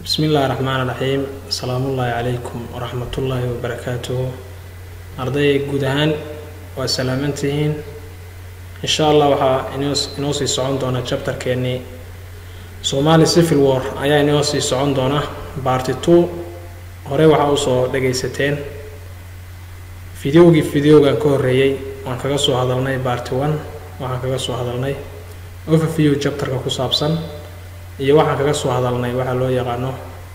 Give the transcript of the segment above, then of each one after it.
bismi illaahi raxmaan raxiim asalaamullaahi calaykum waraxmatullaahi wabarakaatuhu ardayay guud ahaan waa salaamantihiin insha allah waxaa inoo inoo sii socon doona jabtarkeennii somali civil war ayaa inoo sii socon doona barty two horey waxaa usoo dhagaysateen fideogii fideogan ka horreeyey waan kaga soo hadalnay barty one waxaan kaga soo hadalnay overview jabtarka ku saabsan iyo waxaan kaga soo hadalnay waxaa loo yaqaano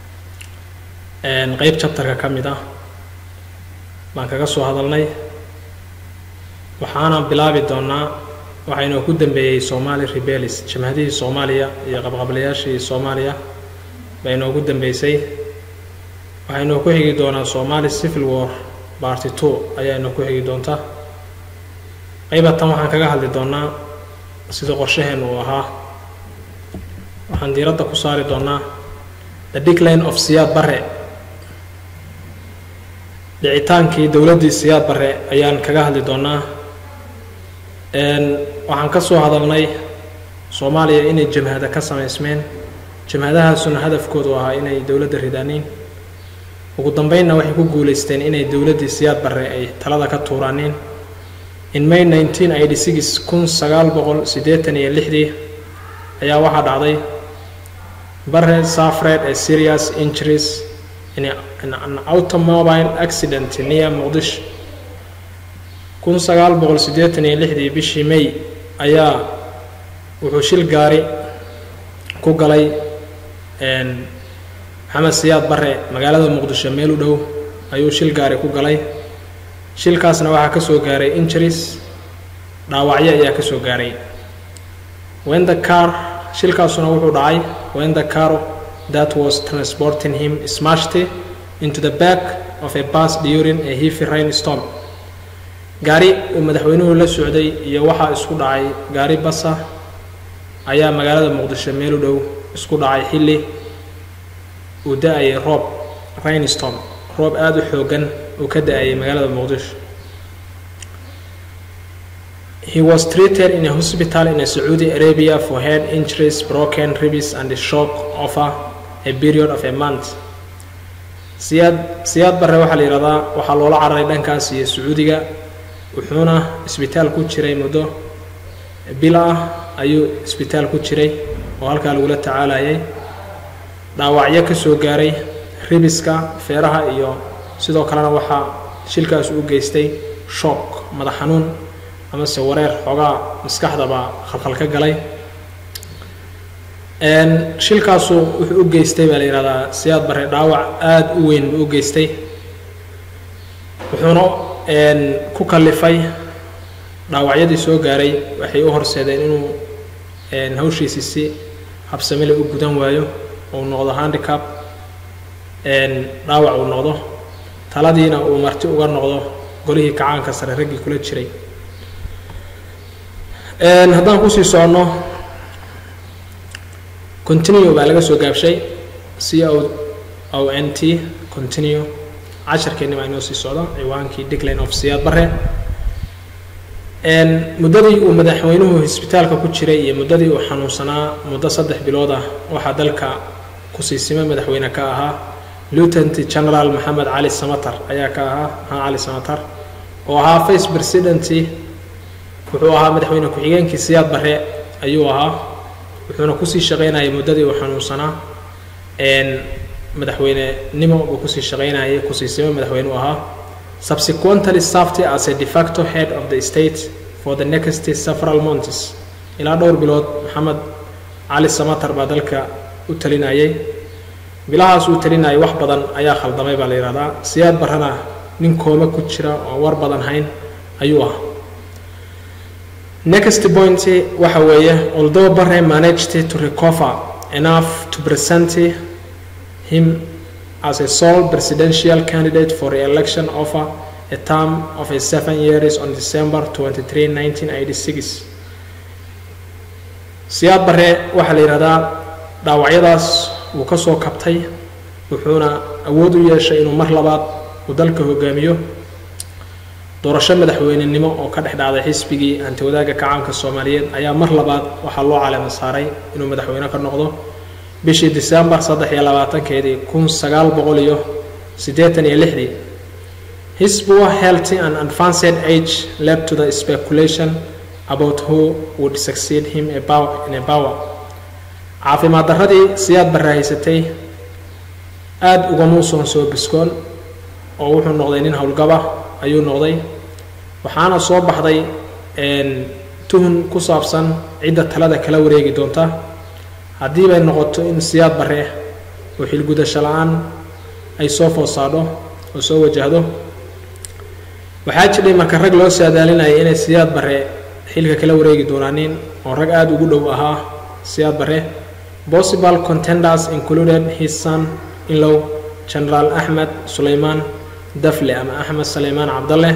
qeyb jabtarka ka mid ah baan kaga soo hadalnay waxaana bilaabi doonaa waxaa inoo ku dambeeyey somali rebelis jamhadihii soomaaliya iyo qabqablayaashii soomaaliya baa inoogu dambeysay waxaa inoo ku xigi doonaa somali civil war barty two ayaa inoo ku xigi doonta qaybatan waxaan kaga hadli doonaa sida qorshaheen uu ahaa waxaan diiradda ku saari doonaa the decline of siyaad bare dhicitaankii dowladdii siyaad bare ayaan kaga hadli doonaa waxaan ka soo hadalnay soomaaliya inay jamhada ka samaysmeen jamhadahaasuna hadafkoodu ahaa inay dowladda ridaaniin ugu dambeynna waxay ku guulaysteen inay dowladdii siyaad bare ay talada ka tuuraaniin in may nineteen eighty six kun sagaal boqol siddeetan iyo lixdii ayaa waxaa dhacday bare suffered a serious injuries in, a, in an automobile accident near muqdish kun sagaal boqol siddeetan iyo lixdii bishii may ayaa wuxuu shil gaari ku galay maxamed siyaad bare magaalada muqdisho meel u dhow ayuu shil gaari ku galay shilkaasna waxaa ka soo gaaray injuries dhaawacyo ayaa ka soo gaaray when the car shilkaasuna wuxuu dhacay when the car that was transporting him smashed into the back of a bus during a heavy rainstorm gaari uu madaxweynuhu la socday iyo waxaa isku dhacay gaari basa ayaa magaalada muqdisho meel u dhow isku dhacay xilli uu da-ayay roob rainstorm roob aada u xoogan uu ka da-ayay magaalada muqdisho He was treated in a hospital in Saudi Arabia for head injuries, broken ribs, and a shock over a period of a month. siyaad siyaad bare waxaa la yidhahdaa waxaa loola cararay dhankaas iyo sacuudiga wuxuuna isbitaal ku jiray muddo bil ah ayuu isbitaal ku jiray oo halkaa lagula tacaalayay dhaawacyo ka soo gaaray ribiska feeraha iyo sidoo kalena waxaa shilkaas u geystay shock madax xanuun amase wareer xoogaa maskaxdaba khalkhal ka galay shilkaasu wuxuu u geystay baa la yidhahdaa siyaad bare dhaawac aada u weyn buu u geystay wuxuuna ku kallifay dhaawacyadii soo gaaray waxay u horseedeen inuu hawshiisi si habsamile u gudan waayo uu noqdo handicap dhaawac uu noqdo taladiina uu marti uga noqdo golihii kacaanka sare raggii kula jiray haddaan kusii soconno continue baa laga soo gaabshay c o o n t continue casharkeenni baa inoo sii socda ciwaankii decline of siyaad bare muddadii uu madaxweynuhu isbitaalka ku jiray iyo muddadii uu xanuunsanaa muddo saddex bilood ah waxaa dalka kusiisimo madaxweyne ka ahaa lieutenant general maxamed cali samatar ayaa ka ahaa maxamed cali samatar oo ahaa vice president wuxuu ahaa madaxweyne ku-xigeenkii siyaad bare ayuu ahaa wuxuuna kusii shaqaynayay muddadii uu xanuunsanaa madaxweynenimo buu kusii shaqaynayay kusiisimo madaxweyne u ahaa subsequently served as a de facto head of the state for the next several months ilaa dhowr bilood maxamed cali samatar baa dalka u talinayay bilahaas uu talinayay wax badan ayaa khaldamay baa la yidhahdaa siyaad barrena nin kooma ku jira oo war badan hayn ayuu ahaa next point waxa weeye although bare managed to recover enough to present him as a sole presidential candidate for re-election over a term of a seven years on December 23, 1986. siyaad bare waxaa la yidhahdaa dhaawacyadaas wuu ka soo kabtay wuxuuna awood u yeeshay inuu mar labaad uu dalka hogaamiyo doorasho madaxweynenimo oo ka dhex dhacday xisbigii hanti wadaagga kacaanka soomaaliyeed ayaa mar labaad waxaa loo caleema saaray inuu madaxweyne ka noqdo bishii december saddex iyo labaatankeedii kun sagaal boqol iyo siddeetan iyo lixdii his poor healthy and advanced age led to the speculation about who would succeed him about in a power caafimaad darradii siyaad barre haysatay aada ugamuusoon soo biskoon oo wuxuu noqday nin howlgaba ayuu noqday waxaana soo baxday tuhun ku saabsan cidda talada kala wareegi doonta haddii bay noqoto in siyaad barre oo xilgudasho la-aan ay soo foosaadho oo soo wajahdo waxaa jidhay marka rag loo saadaalinayay inay siyaad barre xilka kala wareegi doonaanin oo rag aada ugu dhow ahaa siyaad barre possible contenders included his son inlow general axmed sulaymaan dafle ama axmed sulaymaan cabdalle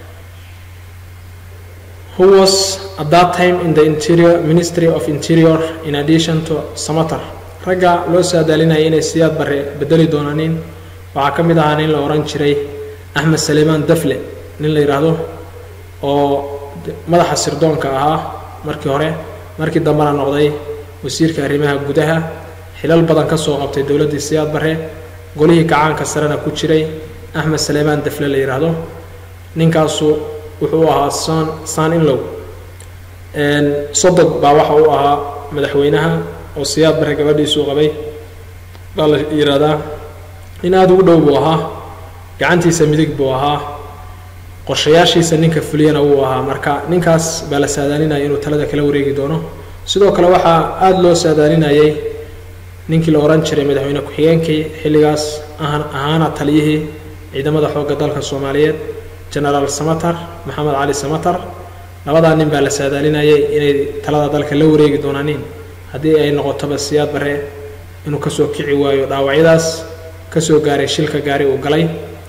who was at that time in the interior ministry of interior in addition to samater ragga loo saadaalinayay inay siyaad barre bedeli doonaanin waxaa ka mid ahaa nin la ohan jiray axmed sulaymaan dafle nin la yidhaahdo oo madaxa sirdoonka ahaa markii hore markii dambena noqday wasiirka arrimaha gudaha xilal badan ka soo qabtay dowladdii siyaad barre golihii gacaanka sarena ku jiray axmed sulaymaan dafle la yidhaahdo ninkaasu wuxuu ahaa san san inlow sodog baa waxa uu ahaa madaxweynaha oo siyaad barre gabadhiisuu qabay baa la yidhaahdaa nin aada ugu dhow buu ahaa gacantiisa midig buu ahaa qorshayaashiisa ninka fuliyana wuu ahaa marka ninkaas baa la saadaalinaya inuu talada kala wareegi doono sidoo kale waxaa aada loo saadaalinayay ninkii la odhan jiray madaxweyne ku-xigeenkii xilligaas ahaana taliyihii ciidamada xoogga dalka soomaaliyeed genaraal samatar maxamed cali samatar labadaa nin baa la saadaalinayay inay talada dalka la wareegi doonaanin haddii ay noqotoba siyaad barre inuu kasoo kici waayo dhaawacyadaas kasoo gaaray shilka gaari uu galay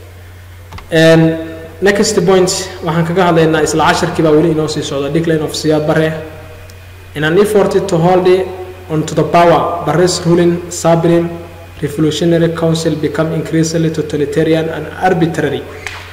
next point waxaan kaga hadlaynaa isla casharkii baa weli inoo sii socda decline of siyaad barre in an effort to hold on to the power barre's ruling supreme revolutionary council become increasingly totalitarian and arbitrary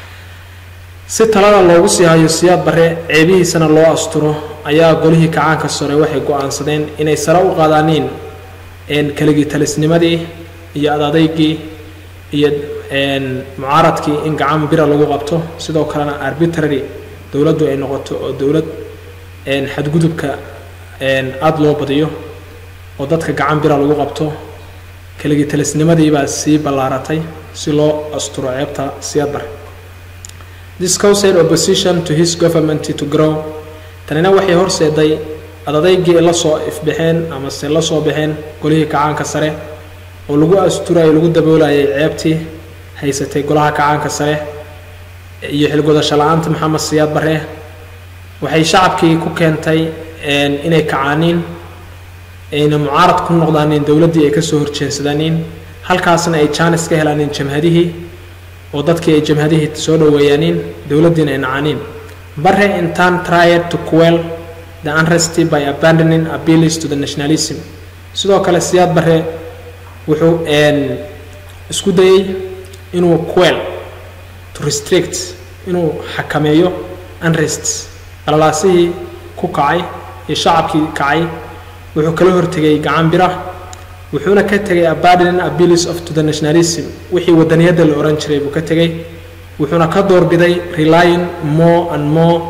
si talada loogu sii hayo siyaad barre ceebihiisana loo asturo ayaa golihii kacaanka sore waxay go-aansadeen inay sare u qaadaaniin keligii talisnimadii iyo adadaygii iyo mucaaradkii in gacan bira lagu qabto sidoo kalena arbitrary dowladdu ay noqoto oo dowlad xadgudubka aada loo badiyo oo dadka gacan bira lagu qabto keligii talisnimadii baa sii ballaaratay si loo asturo ceebta siyaad barre this caused opposition to his government to grow tanina waxay horseeday adadaygii la soo ifbaxeen amase la soo baxeen golihii kacaanka sare oo lagu asturayo lagu daboolayay ceebtii haysatay golaha kacaanka sare iyo xilgodasho la-aanta maxamed siyaad barre waxay shacabkii ku keentay inay kacaaniin ayna mucaarad ku noqdaanin dowladdii ay kasoo horjeensadaanin halkaasna ay jaanis ka helaanin jamhadihii oo dadkii ay jamhadihii soo dhoweeyaanin dowladdiina ay nacaaniin barre intan tried to quell the unrest by abandoning appeals to the nationalism sidoo kale siyaad barre wuxuu isku dayey inuu quell to restrict inuu xakameeyo unrest qalalaasihii ku kacay iyo shacabkii kacay wuxuu kala hortegay gacan bira wuxuuna ka tegay abandoning appeals of to the nationalism wixii wadaniyadda la ohan jiray buu ka tegay wuxuuna ka doorbiday relying more and more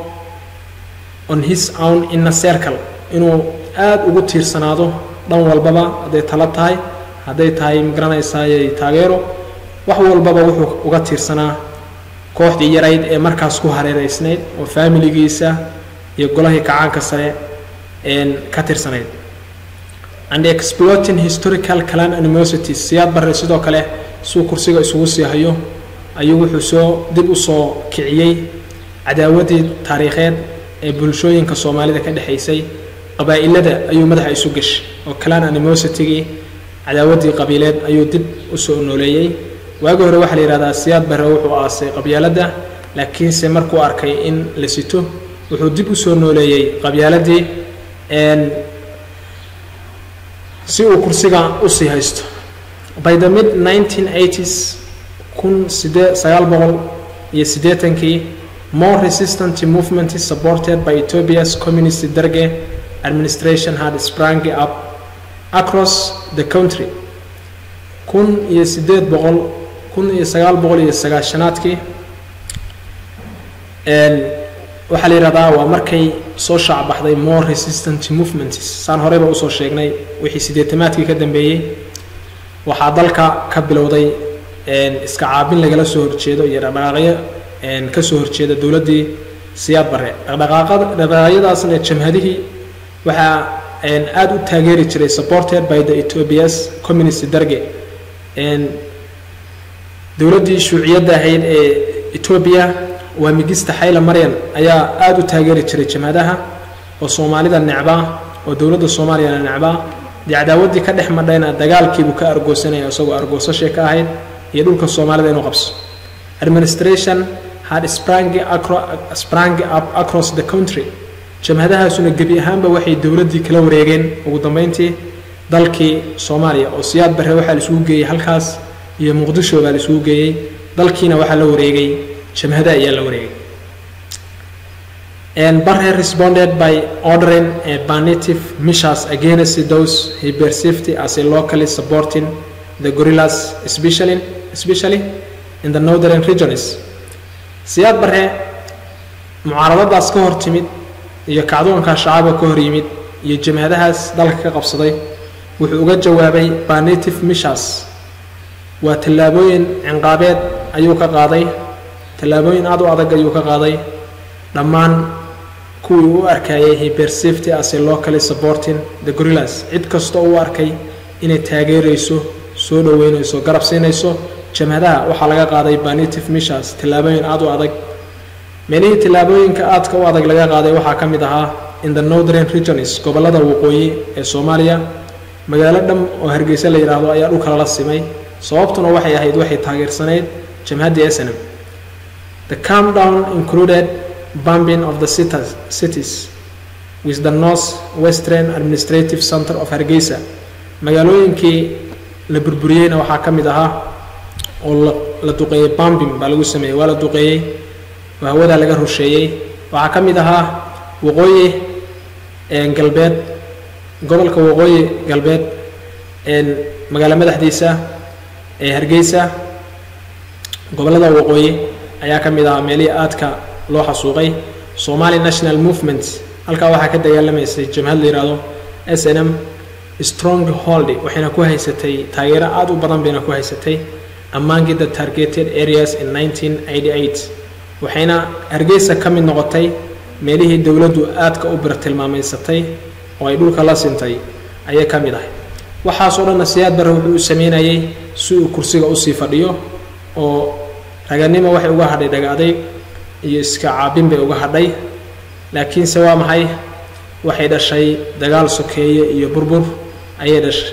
on his own inner circle inuu aada ugu tiirsanaado dhan walbaba hadday talo tahay hadday tahay magaranaysaayay taageero wax walbaba wuxuu uga tiirsanaa kooxdii yarayd ee markaas ku hareereysnayd oo faamiligiisa iyo golahii kacaanka sare ka tirsanayd and exploiting historical clan animosities siyaad barre sidoo kale suu kursiga isugu sii hayo ayuu wuxuu soo dib u soo kiciyey cadaawaddii taariikheed ee bulshooyinka soomaalida ka dhexaysay qabaa'ilada ayuu madaxa isu gashay oo clan animositygii cadaawaddii qabiileed ayuu dib u soo nooleeyey waagi hore waxaa la yidhahdaa siyaad barre wuxuu aasay qabyaaladda laakiinse markuu arkay in la sito wuxuu dib u soo nooleeyey qabyaaladii si uu kursiga usii haysto by the mid 1980s kun sidee sagaal boqol iyo siddeetankii more resistant movement supported by ethiopia's communist derge administration had sprang up across the country kun iyo siddeed boqol kun iyo sagaal boqol iyo sagaashanaadkii waxaa la yidhahdaa waa markay soo shaacbaxday more resistant movements saan horeyba usoo sheegnay wixii siddeetamaadkii ka dambeeyey waxaa dalka ka bilowday iska caabin lagala soo horjeedo iyo dhaqdhaqaaqyo ka soo horjeeda dowladdii siyaad barre dhaqdhaqaaqada dhaqdhaqaaqyadaasna jamhadihii waxaa aada u taageeri jiray supported by the ethiopias communist darge dowladdii shuuciyadda ahayd ee etoobiya waa migista xayla maryan ayaa aada u taageeri jiray jamhadaha oo soomaalida necbaa oo dowladda soomaaliyana necbaa dee cadaawaddii ka dhex madhayna dagaalkiibuu ka argoosanaya isagoo argoosashay ka ahayd iyo dhulka soomaalida inuu qabso administration had sprang, acro, sprang up across the country jamhadahaasuna gebi ahaanba waxay dowladdii kala wareegeen ugu dambeyntii dalkii soomaaliya oo siyaad barre waxaa la isugu geeyey halkaas iyo muqdisho baa la isugu geeyey dalkiina waxaa la wareegay jamhada ayaa la wareegay and Barre responded by ordering a punitive measures against those he perceived as a locally supporting the guerrillas, especially, especially in the northern regions. siyaad barre mucaaradadaas ka hor timid iyo kacdoonka shacabka ka hor yimid iyo jamhadahaas dalka ka qabsaday wuxuu uga jawaabay punitive measures waa tallaabooyin cinqaabeed ayuu ka qaaday tallaabooyin aada u adag ayuu ka qaaday dhammaan kuwii u arkayay he perceived as a locally supporting the gorillas cid kastoo u arkay inay taageerayso soo dhoweynayso garab siinayso jamhadaha waxaa laga qaaday punitive measures tallaabooyin aada u adag meelihii tallaabooyinka aadka u adag laga qaaday waxaa ka mid ahaa in the northern regions gobollada waqooyi ee soomaaliya magaalo dham oo hargeysa la yidhaahdo ayaa dhulka lala simay sababtuna waxay ahayd waxay taageersanayd jamhaddii snm the calm down included bombing of the cities, cities with the north western administrative center of hargeysa magaalooyinkii la burburiyeyna waxaa ka mid ahaa oo la duqeeyey bombing baa lagu sameeyey waa la duqeeyey oo hawadaa laga rusheeyey waxaa ka mid ahaa waqooyi galbeed gobolka waqooyi galbeed magaalo madaxdiisa ee hargeysa gobollada waqooyi ayaa ka mid ahaa meelihii aadka loo xasuuqay somali national movement halkaa waxaa ka dagaalamaysay jamhad la yidhaahdo s n m strong hold waxayna ku haysatay taageero aada u badan bayna ku haysatay among the targeted areas in 1988 waxayna hargeysa ka mid noqotay meelihii dowladdu aadka u birtilmaamaysatay oo ay dhulka la sintay ayay ka mid ahay waxaasoo dhanna siyaad barre wuxuu u sameynayay si uu kursiga usii fadhiyo oo raganimo waxay uga hadhay dhaga adayg iyo iska caabin bay uga hadhay laakiinse waa maxay waxay dhashay dagaal sokeeye iyo burbur ayay dhashay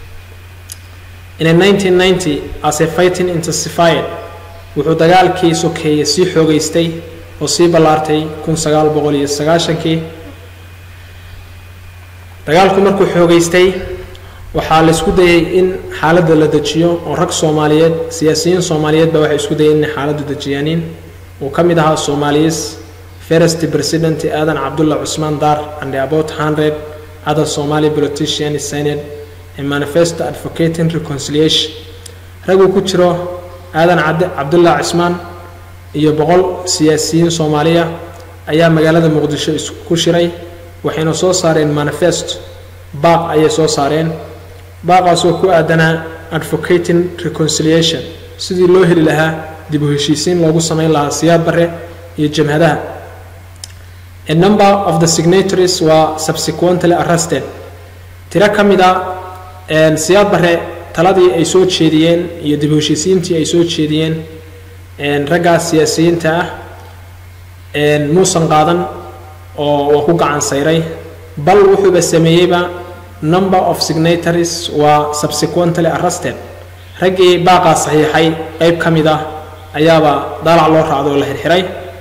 in 1990 as a fighting intensified wuxuu dagaalkii sokeeye sii xoogaystay oo sii ballaartay kun sagaal boqol iyo sagaashankii dagaalku markuu xoogaystay waxaa la isku dayay in xaaladda la dejiyo oo rag soomaaliyeed siyaasiyiin soomaaliyeed baa waxay isku dayeen inay xaaladdu dejiyaanin uu ka mid ahaa soomaaliyis first president aadan cabdulla cusmaan dar and about hundred other somali politicians signed a manifesto advocating reconciliation raguu ku jiro aadan cabdulla cismaan iyo boqol siyaasiyiin soomaaliya ayaa magaalada muqdisho isku shiray waxayna soo saareen manifesto baaq ayay soo saareen baaqaasoo ku aadanaa advocating reconciliation sidii loo heli lahaa dib u heshiisiin loogu samayn lahaa siyaad barre iyo jamhadaha a number of the signatories were subsequently arrested tiro ka mid a siyaad barre taladii ay soo jeediyeen iyo dib u heshiisiintii ay soo jeediyeen raggaas siyaasiyiinta ah muusan qaadan oo waa ku gacan sayray bal wuxuuba sameeyeyba number of signatories waa subsequently arrested raggii baaqaa saxiixay qeyb ka mid ah ayaaba daalac loo raacdo oo la xirxiray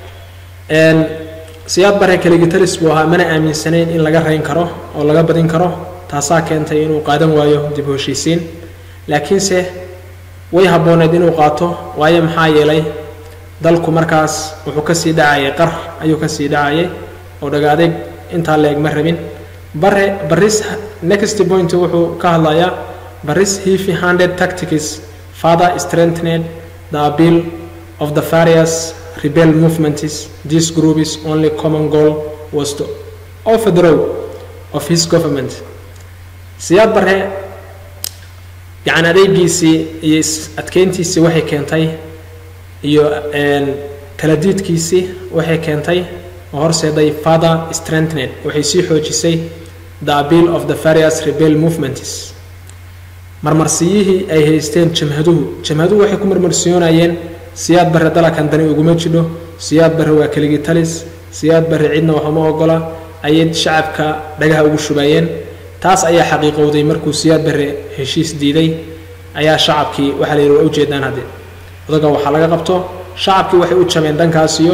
siyaad bare kaligitaris buu ahaa mana aaminsanayn in laga rayn karo oo laga badin karo taasaa keentay inuu qaadan waayo dib u heshiisiin laakiinse way habbooneed inuu qaato waayo maxaa yeelay dalku markaas wuxuu kasii dhacayay qar ayuu kasii dhacayay oo dhaga adeeg intaa la eg ma rabin bare baris next point wuxuu ka hadlayaa baris heavy handed tactics further strengthened the appeal of the various rebel movements this group's only common goal was to overthrow of his government siyaad bare gacan adeegiisii iyo adkeyntiisii waxay keentay iyo kala diidkiisii waxay keentay oo horseeday father strengthened waxay sii xoojisay the appeal of the various rebel movements marmarsiyihii ay haysteen jamhaduhu jamhaduhu waxay ku marmarsiyoonayeen siyaad bare dalakan dani uguma jidho siyaad bare waa keligii talis siyaad bare cidna waxuma ogola ayay shacabka dhagaha ugu shubayeen taas ayaa xaqiiqowday markuu siyaad bare heshiis diiday ayaa shacabkii waxaa la yidhi waa ujeedaan hadde odaga waxaa laga qabto shacabkii waxay u jameen dhankaas iyo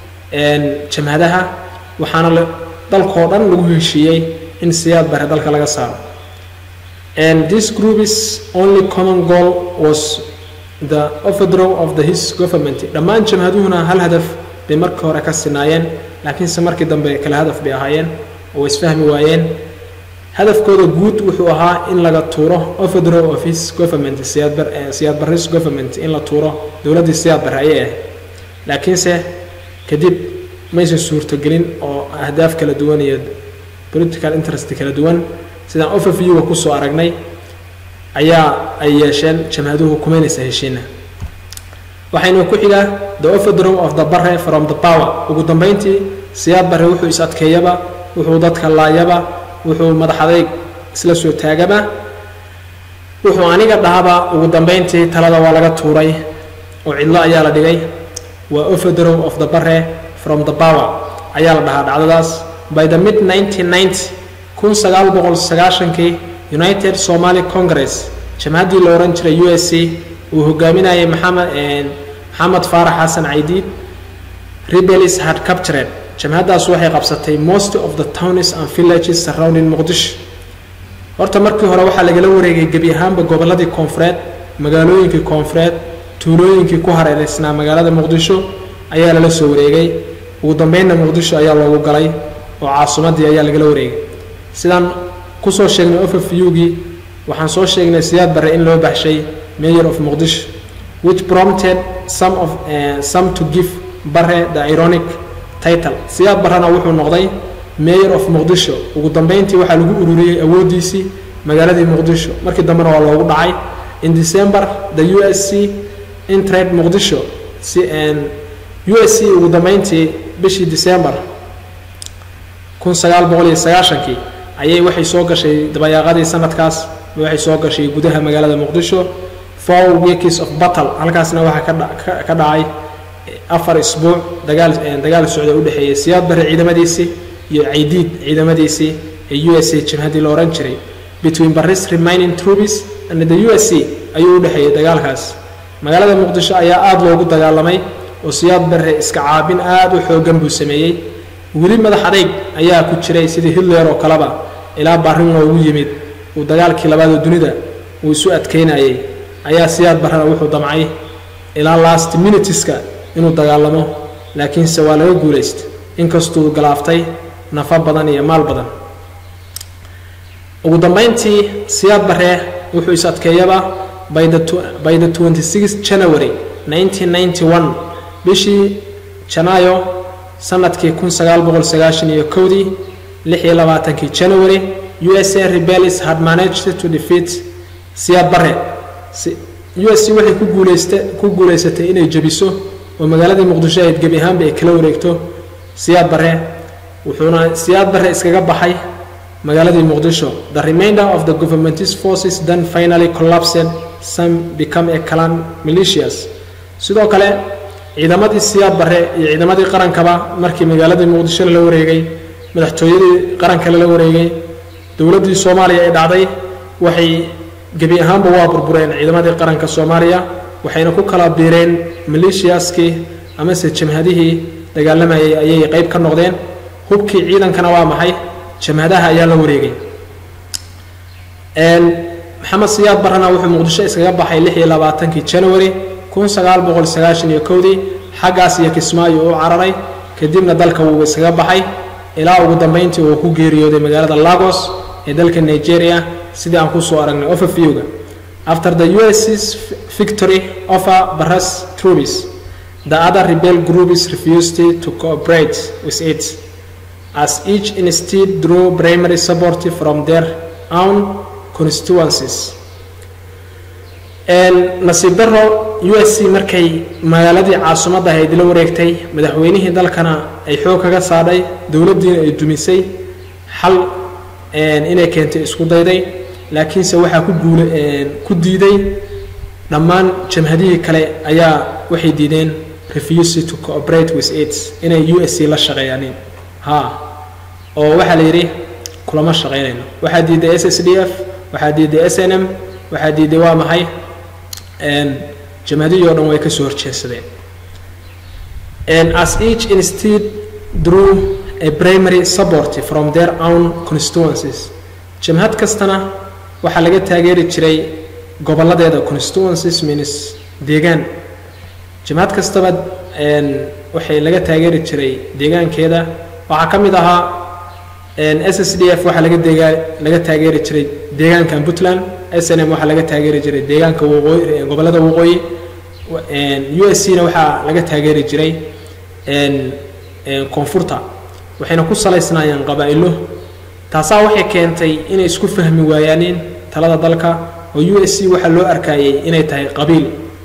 jamhadaha waxaana dalkoo dhan lagu heshiiyey in siyaad bare dalka laga saaro and this group's only common goal was the overthrow of the his government dhammaan jamhaduhuna hal hadaf bay markii hore ka sinaayeen laakiinse markii dambe kale hadaf bay ahaayeen oo isfahmi waayeen hadafkooda guud wuxuu ahaa in laga tuuro overthrow of his government siyaad baris government in la tuuro dowladdii siyaad bare ayay ahayd laakiinse kadib maysan suurtogelin oo ahdaaf kala duwan iyo political interest kala duwan sidaan overviewga kusoo aragnay ayaa ay yeesheen jamhaduhu kumaynaysa heshiina waxaynu ku xigaa the overthrow of the bare from the power ugu dambeyntii siyaad bare wuxuu is adkeeyaba wuxuu dadka laayaba wuxuu madaxadayg isla soo taagaba wuxuu aniga dhahaba ugu dambeyntii talada waa laga tuuray oo cidlo ayaa la dhigay waa overthrow of the bare from the power ayaa la dhahaa dhacdadaas by the mid 1990 kun sagaal boqol sagaashankii united somali congress jamhaddii la odhan jiray u s c uu hogaaminayay maxamed maxamed faarax xasan caydiid rebels had captured jamhaddaas waxay qabsatay most of the towns and villages surrounding muqdisho horta markii hore waxaa lagala wareegay gebi ahaanba gobolladii koonfureed magaalooyinkii koonfureed tuulooyinkii ku hareereysnaa magaalada muqdisho ayaa lala soo wareegay ugu dambeynna muqdisho ayaa loogu galay oo caasimadii ayaa lagala wareegay sidaan kusoo sheegnay overviewgii waxaan soo sheegnay siyaad bare in loo baxshay mayor of muqdisho which prompted some of uh, some to give bare the ironic title siyaad barrena wuxuu noqday mayor of muqdisho ugu dambeyntii waxaa lagu ururiyey awooddiisii magaaladii muqdisho markii dambena waa loogu dhacay in december the u s c intrade muqdisho si u s c ugu dambeyntii bishii december kun sagaal boqol iyo sagaashankii ayay waxay soo gashay dabayaaqadii sanadkaas waxay soo gashay gudaha magaalada muqdisho four weeks of battle halkaasna waxaa ka dhacay afar isbuuc dagaal dagaal socda u dhexeeyay siyaad bare ciidamadiisii iyo caydiid ciidamadiisii ee u s a jabhaddii la ohan jiray between baris remaining troops and the u s c ayuu u dhexeeyay dagaalkaas magaalada muqdisho ayaa aada loogu dagaalamay oo siyaad bare iska caabin aada u xoogan buu sameeyey weli madax adeyg ayaa ku jiray sidii hitler oo kaleba ilaa barrin loogu yimid uu dagaalkii labaad oo dunida uu isu adkeynayay ayaa siyaad barrena wuxuu damcay ilaa last minutiska inuu dagaalamo laakiinse waa laga guulaystay inkastuu galaaftay nafa badan iyo maal badan ugu dambeyntii siyaad barre wuxuu is adkeeyaba by the by the 26 january 1991 bishii janaayo sanadkii kun sagaal boqol sagaashan iyo kowdii lix iyo labaatankii january u s a rebels had managed to defeat siyaad barre u s c waxay ku guulaysta ku guulaysatay inay jebiso oo magaaladii muqdisho ahayd gebi ahaanba ay kala wareegto siyaad barre wuxuuna siyaad barre iskaga baxay magaaladii muqdisho the remainder of the government's forces then finally collapsed some become a clan militias sidoo kale ciidamadii siyaad barre iyo ciidamadii qarankaba markii magaaladii muqdisho lala wareegay madaxtooyadii qaranka lala wareegay dowladdii soomaaliya ee dhacday waxay gebi ahaanba waa burbureen ciidamadii qaranka soomaaliya waxayna ku kala biireen maleeshiyaskii amase jamhadihii dagaalamayay ayay qayb ka noqdeen hubkii ciidankana waa maxay jamhadaha ayaa la wareegay maxamed siyaad barrena wuxuu muqdisho iskaga baxay lix iyo labaatankii january kun sagaal boqol sagaashan iyo kowdii xaggaas iyo kismaayo u cararay kadibna dalka wuu iskaga baxay ilaa ugu dambeyntii uu ku geeriyooday magaalada lagos ee dalka nigeria sidii aan kusoo aragnay overviewga after the us's victory over barras troops the other rebel groups refused to cooperate with it as each instead drew primary support from their own constituencies nasiib daro u s c markay magaaladii caasimadda ahayd la wareegtay madaxweynihii dalkana ay xoog kaga saadhay dowladdiina ay dumisay xal inay keentay isku dayday laakiinse waxaa ku guula ku diiday dhammaan jamhadihii kale ayaa waxay diideen refuse to cooperate with it inay u s c la shaqeeyaanin ha oo waxaa la yidhi kulama shaqaynayno waxaa diiday s s d f waxaa diiday s n m waxaa diiday waa maxay jamhadihii o dhan way ka soo horjeedsadeen as each instead drew a primary support from their own constituencies jamhad kastana waxaa laga taageeri jiray gobolladeeda constituencies means deegaan jamhad kastaba waxay laga taageeri jiray deegaankeeda waxaa ka mid ahaa s s d f waxaa laga deegaa laga taageeri jiray deegaankan puntland s n m waxaa laga taageeri jiray deegaanka waqooyi gobollada waqooyi u s c na waxaa laga taageeri jiray koonfurta waxayna ku salaysnaayeen qabaa'ilo taasaa waxay keentay inay isku fahmi waayaanin talada dalka oo u s c waxaa loo arkayay inay tahay qabiil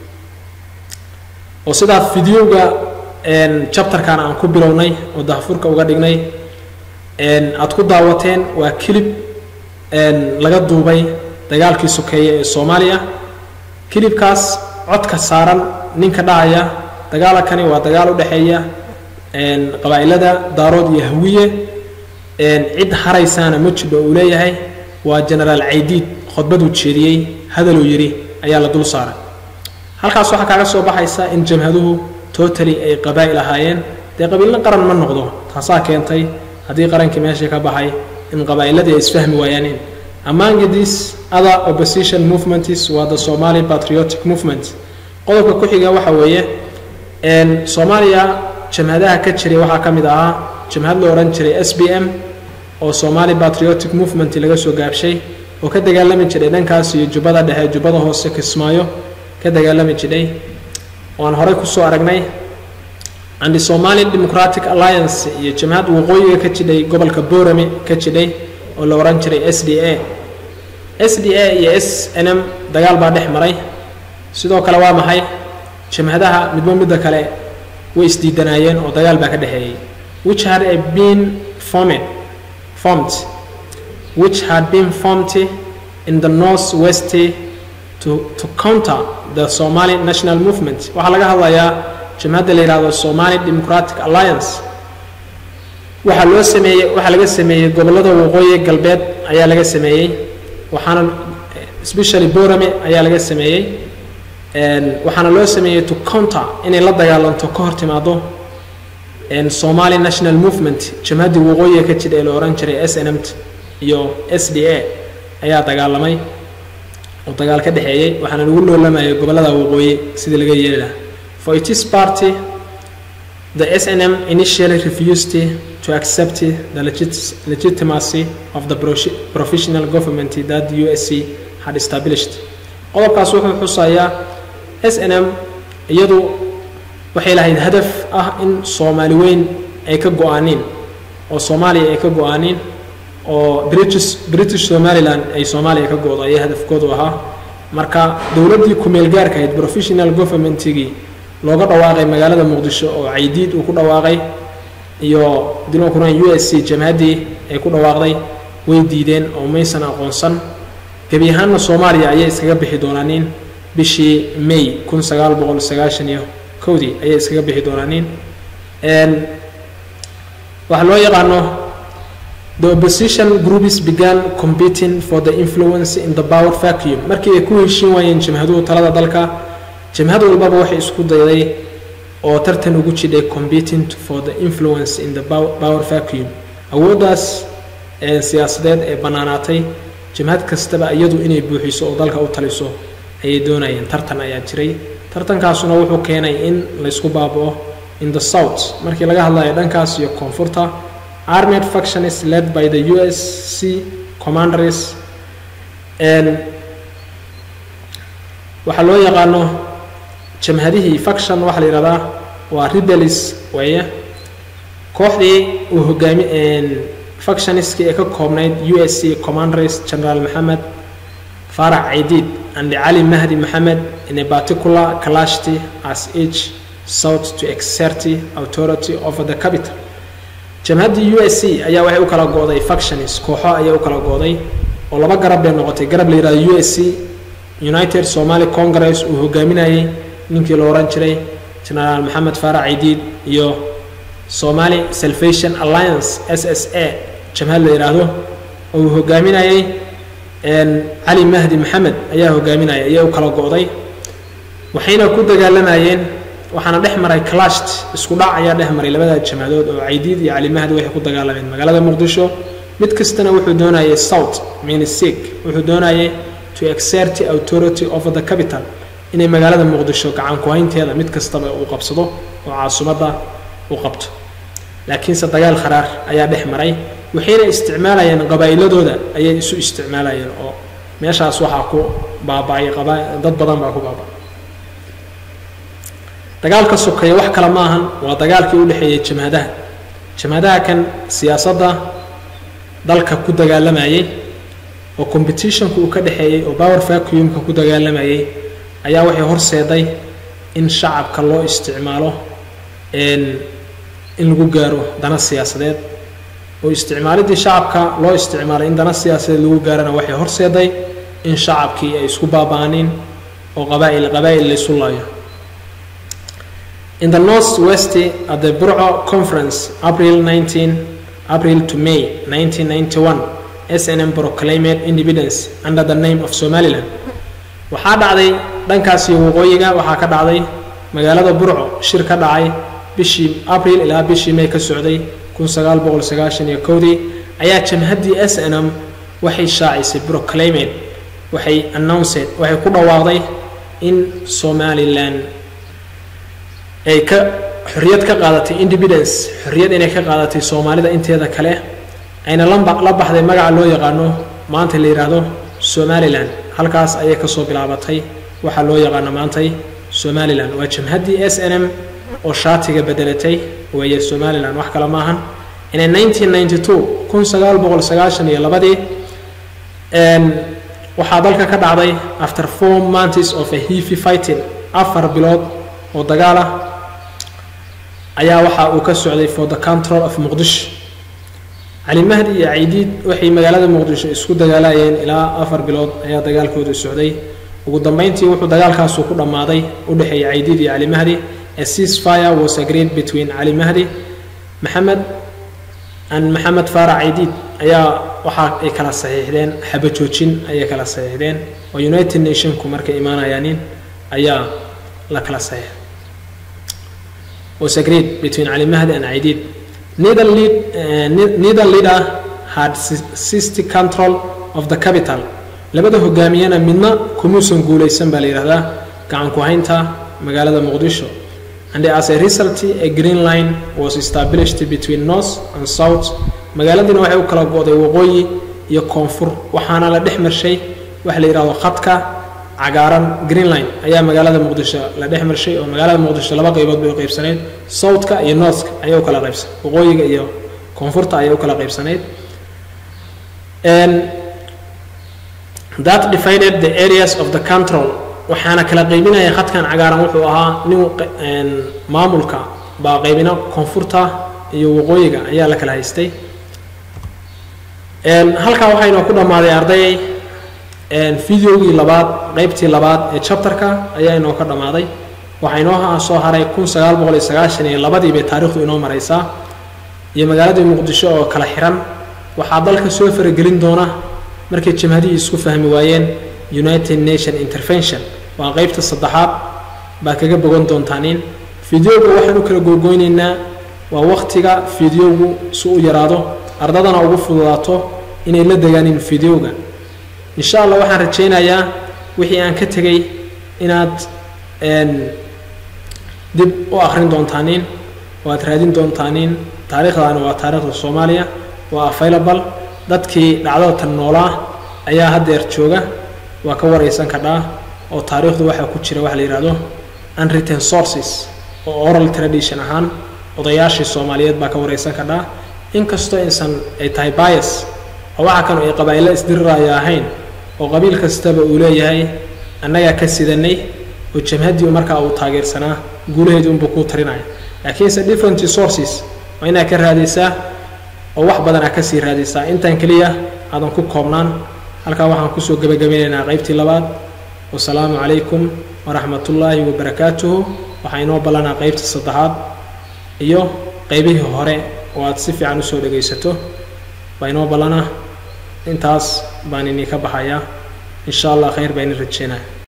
oo sidaa fideoga jabtarkan aan ku bilownay oo dahfurka uga dhignay aad ku daawateen waa kilib laga duubay dagaalkii sokeeye ee soomaaliya kilibkaas codka saaran ninka dhacaya dagaalakani waa dagaal u dhexeeya qabaa'ilada daarood iyo hawiye cid haraysaana ma jidho uu leeyahay waa genaraal caydiid khudbaduu jeediyey hadaluu yidhi ayaa la dul saaray halkaas waxaa kaaga soo baxaysa in jamhaduhu totally ay qabaa'il ahaayeen dee qabiilna qaran ma noqdo taasaa keentay haddii qarankii meeshii ka baxay in qabaa'iladii ay isfahmi waayaanin among these other opposition movements waa the somali patriotic movement qodobka ku xiga waxa weeye soomaaliya jamhadaha ka jiray waxaa ka mid ahaa jamhad la odhan jiray s b m oo somali patriotic movement laga soo gaabshay oo ka dagaalami jiray dhankaas iyo jubbada dhexe jubbada hoose kismaayo ka dagaalami jiray oo aan horey kusoo aragnay and somali democratic alliance iyo jamhad waqooyiga ka jidhay gobolka borame ka jidhay oo la odhan jiray s d a s d a iyo s n m dagaal baa dhex maray sidoo kale waa maxay jamhadaha midba midda kale way isdiidanaayeen oo dagaal baa ka dhexeeyey which had a been formed formed which had been formed in the north west to, to counter the somali national movement waxaa laga hadlayaa jamhadda la yidhahdo somali democratic alliance waxaa loo sameeyey waxaa laga sameeyey gobollada waqooyi galbeed ayaa laga sameeyey waxaana especially borame ayaa laga sameeyey waxaana loo sameeyey to counter inay la dagaalanto ka hor timaado somali national movement jamhaddii waqooyiga ka jira ee la ohan jiray s n m iyo s d a ayaa dagaalamay oo dagaal ka dhexeeyey waxaana lagu loolamayay gobollada waqooyi sidii laga yeeli lahaa for its party the snm initially refused to accept the legit legitimacy of the professional government that the usc had established qodobkaas wuxuu xusayaa s n m iyadu waxay lahayd hadaf ah in soomaali weyn ay ka go-aaneen oo soomaaliya ay ka go-aaneen oo british british somaliland ay soomaaliya ka go-do ayay hadafkoodu ahaa marka dowladdii ku-meel gaarka ahayd professional governmentigii looga dhawaaqay magaalada muqdisho oo caydiid uu ku dhawaaqay iyo dilonkuna u s c jamhaddii ay ku dhawaaqday way diideen oo maysan aqoonsan gebi ahaanna soomaaliya ayay iskaga bixi doonaaniin bishii may kun sagaal boqol sagaashan iyo kowdii ayay iskaga bixi doonaaniin waxaa loo yaqaano the opposition groups began competing for the influence in the power vacuum markii ay ku heshin waayeen jamhaduhu talada dalka jamhad walbaba waxay isku dayday oo tartan ugu jidhay competing for the influence in the power vacuum awooddaas siyaasadeed ee bannaanaatay jamhad kastaba iyadu inay buuxiso oo dalka u taliso ayay doonayeen tartan ayaa jiray tartankaasuna wuxuu keenay in laysku baaba'o in the south markii laga hadlayo dhankaas iyo koonfurta armed faction is led by the usc commanders and waxaa loo yaqaano jamhadihii faction waxaa la yihahdaa waa rebels weeye kooxdii uu hogaami factioniskii ee ka koobnayd u s c commanders general maxamed farax caydiid and cali mahdi maxamed in a particular clashty as each sought to exert authority over the capital jamhaddii u s c ayaa waxay u kala go'day factions kooxo ayaa u kala go'day oo laba garab bay noqotay garab la yihahdo u s c united somali congress uu hogaaminayay ninkii la ohan jiray genaraal maxamed farax caydiid iyo somali salvation alliance s s a jamhad la yidhaahdo oo uu hogaaminayay cali mahdi maxamed ayaa hogaaminaya ayaa u kala go'day waxayna ku dagaalamayeen waxaana dhex maray clasht isku dhac ayaa dhex maray labada jamhadood oo caydiid iyo cali mahdi waxay ku dagaalameen magaalada muqdisho mid kastana wuxuu doonayay south minisig wuxuu doonayay to exert authority over the capital inay magaalada muqdisho gacan ku-haynteeda mid kastaba uu qabsado oo caasimadda u qabto laakiinse dagaal kharaar ayaa dhex maray waxayna isticmaalayeen qabaa'iladooda ayay isu isticmaalayeen oo meeshaas waxaa ku baaba'ay dad badan baa ku baaba'ay dagaalka sokeeye wax kale ma ahan waa dagaalkii u dhexeeyey jamhadaha jamhadaha kan siyaasadda dalka ku dagaalamayay oo competitionka uu ka dhexeeyey oo power vacuumka ku dagaalamayay ayaa waxay horseeday in shacabka loo isticmaalo in lagu gaaro dana siyaasadeed oo isticmaalidii shacabka loo isticmaalay in dana siyaasadeed lagu gaarana waxay horseeday in shacabkii ay isku baaba'anin oo qabaa'il qabaa'il laysu laayo in the north west at the burco conference april 19 april to may 1991 snm proclaimed independence under the name of somaliland waxaa dhacday dhankaasi waqooyiga waxaa ka dhacday magaalada burco shir ka dhacay bishii abril ilaa bishii may ka socday dii ayaa jamhaddii s n m waxay shaacisay proclaimed waxay announced waxay ku dhawaaqday in somalilan ay ka xorriyad ka qaadatay independence xorriyad inay ka qaadatay soomaalida inteeda kale ayna la baxday magaca loo yaqaano maanta la yidhaahdo somalilan halkaas ayay kasoo bilaabatay waxaa loo yaqaano maantay somalilan waa jamhaddii s n m oo shaatiga bedelatay weeye somalilan wax kale maahan inay iyo labadii waxaa dalka ka dhacday after four months of a heavy fighting afar bilood oo dagaal ah ayaa waxa uu ka socday for the control of muqdisho cali mahdi iyo caydiid waxay magaalada muqdisho isku dagaalayeen ilaa afar bilood ayaa dagaalkooda socday ugu dambeyntii wuxuu dagaalkaasu ku dhammaaday u dhexeeyay caydiid iyo cali mahdi a ceasefire was agreed between cali mahdi maxamed and maxamed faarac caydiid ayaa waxa ay kala saxiixdeen xabajoojin ayay kala saxiixdeen oo united nationku markay imaanayaanin ayaa la kala saxiix was agreed between cali mahdi and caydiid neither, lead, uh, neither leader had seized control of the capital labada hogaamiyana midna kumuusan guulaysan baa la yidhahdaa gacan ku haynta magaalada muqdisho and as a result a green line was established between north and south magaaladiina waxay u kala go'day waqooyi iyo koonfur waxaana la dhex marshay waxa la yidhahdo khadka cagaaran green line ayaa magaalada muqdisho la dhex marshay oo magaalada muqdisho laba qaybood bay u qaybsanayd southka iyo northka ayaa u kala qaybsan waqooyiga iyo koonfurta ayaa u kala qaybsanayd that divided the areas of the control waxaana kala qaybinaya khadkan cagaaran wuxuu ahaa nin maamulka baa qaybina koonfurta iyo waqooyiga ayaa la kala haystay halkaa waxaynoo ku dhammaaday arday videogii labaad qaybtii labaad ee chapterka ayaa inoo ka dhammaaday waxaa inoo soo haray iyo labadii bay taarikhdu inoo maraysaa iyo magaaladii muqdisho oo kala xiran waxaa dalka soo faragelin doona markay jamhadihii isku fahmi waayeen united nation intervention waa qaybta saddexaad baa kaga bogan doontaaniin fideoga waxaan u kala googoynaynaa waa waktiga fideogu si u yaraado ardadana ugu fududaato inay la degaanin fideoga insha allah waxaan rajaynayaa wixii aan ka tegay inaad dib u akhrin doontaaniin oo aad raadin doontaaniin taariikhdaani waa taariikhda soomaaliya waa available dadkii dhacdada tan noolaa ayaa haddeer jooga waa ka waraysan kadhaa oo taariikhdu waxaa ku jira waxa la yidhahdo unwritten sources oo oral tradition ahaan odayaashii soomaaliyeed baa ka waraysan kadhaa inkastoo insan ay tahay bias oo waxa kan ay qabaa'ilo isdiriraya ahayn oo qabiil kastaba uu leeyahay annagaa ka sidanay oo jamhaddii markaa uu taageersanaa guulaheedii unbuu kuu tarinaya laakiinse different sources waa inaad ka raadaysaa oo wax badan aad kasii raadaysaa intaan keliya aadan ku koobnaan halkaa waxaan kusoo gebagabeynaynaa qaybtii labaad wasalaamu calaykum waraxmat ullaahi wabarakaatuhu waxaa inoo ballanaa qaybtii saddexaad iyo qaybihii hore oo aad si fiican usoo dhegaysato baa inoo ballanaa intaas baan idinka baxayaa in sha allah khayr baa idin rajeynaya